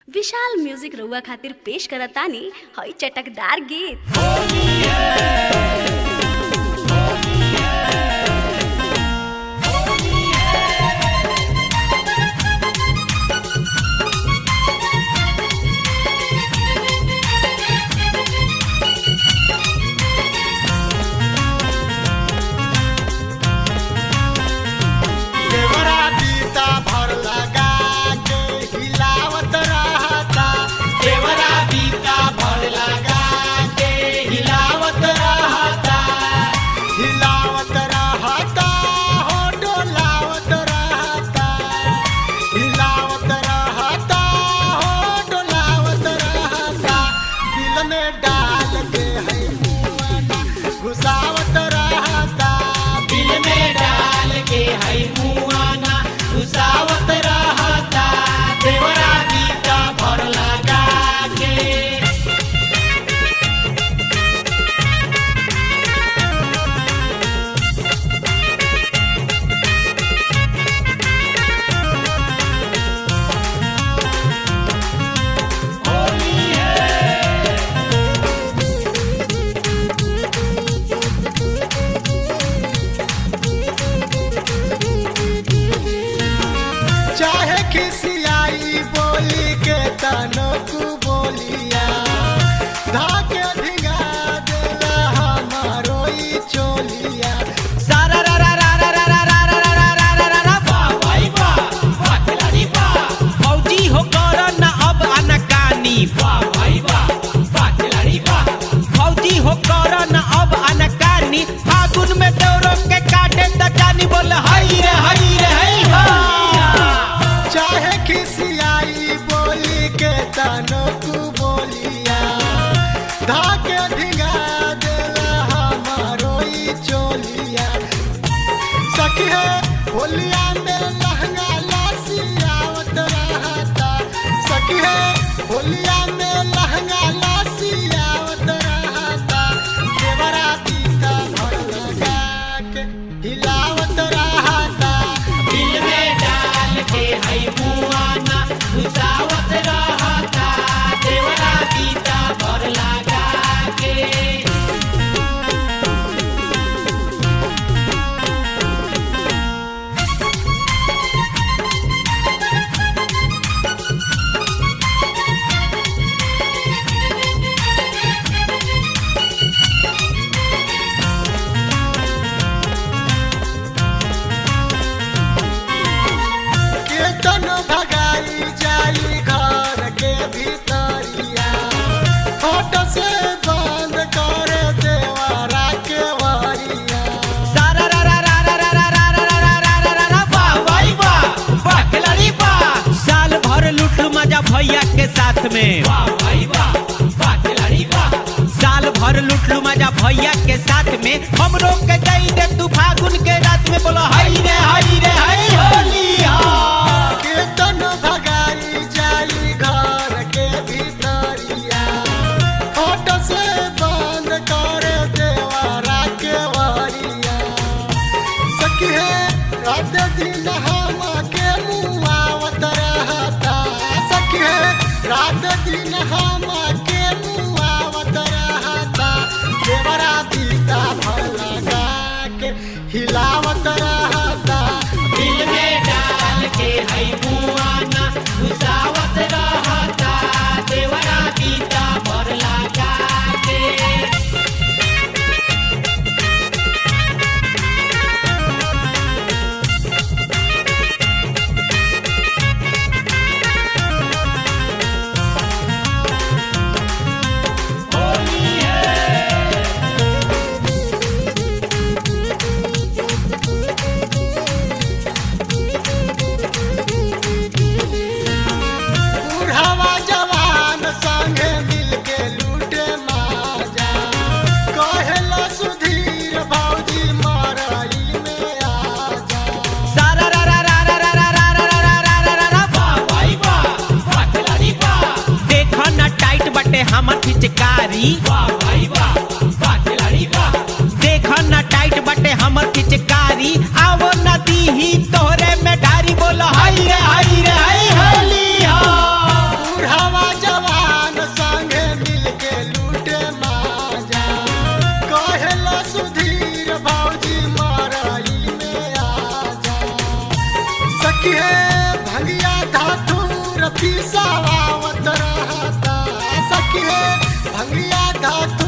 विशाल music रउआ खातिर पेश करतानी हई चटकदार गीत देवरा बीता भर लगा के हिलावत रहता देवरा बीता भर लगा के हिलावत रहता हिलावत रहता हो डोलावत रहता हिलावत रहता हो डोलावत रहता दिल में डाल के है मुआना घुसावत रहता दिल में डाल के है मुआना घुसावत रहता देवरा बीता भर लगा के चाहे खिसियाई बोली के तनकु बोलिया धाके धिगा देला हमारो ई चोलिया सारा रा रा रा रा रा रा रा रा रा रा रा रा रा वाह भाई वाह वाह खिलाड़ी वाह फौजी हो कर ना अब अनकानी वाह भाई वाह वाह खिलाड़ी वाह फौजी हो कर ना अब अनकानी फागुन में डोरो के काटे त जानी बोल हई रे हई रे हई हा चाहे खिसियाई बोली के तनकु बोलिया धाके धिगा देला हमारो ई चोलिया सखी है होलिया में लहंगा लासियावत रहता सखी है होलिया में लहंगा लासियावत रहता देवरा पीता भर लगा के हिलावत रहता दिल में डाल के है मुआना घुसावत रहता देवरा पीता भर लगा के कीर्तन भगाई जाई घर के भीतरिया फोट से बंद कर देवरा के वरिया सारा रा रा रा रा रा रा रा रा रा रा रा रा रा वाह भाई वाह वाह खिलाड़ी वाह साल भर लूट मजा भैया के साथ में वाह भाई वाह वाह खिलाड़ी वाह साल भर लूट लू मजा भैया के साथ में हमरो के दई दे तू फागुन के रात में बोलो हई रे हई रे हई होली हा कीर्तन भगाई जाई घर के भीतरिया फोट से बंद कर देवरा के वरिया सखी है रात दिन हम के मुआवत रहता सखी है रात दिन हम के मुआवत रहता देवरा पीता भर लगा के हिलावत रहता दिल में डाल के है मुआना घुसावत रहता देवरा पीता भर लगा के बुढ़ावा जवान संगे मिलके लूटे माजा कहेला सुधीर भौजी मरई में आजा सारा रा रा रा रा रा रा रा रा रा रा रा रा रा वाह भाई वाह वाह खिलाड़ी वाह देखो ना टाइट बटे हमर पिचकारी वाह भाई वाह वाह खिलाड़ी वाह देखो ना टाइट बटे हमर पिचकारी आवो नदी ही तोहरे में ढारी बोलो हई रे हई रे हई होली हा बूढ़ा पिसावावत रहता सखी रे भंगिया धातु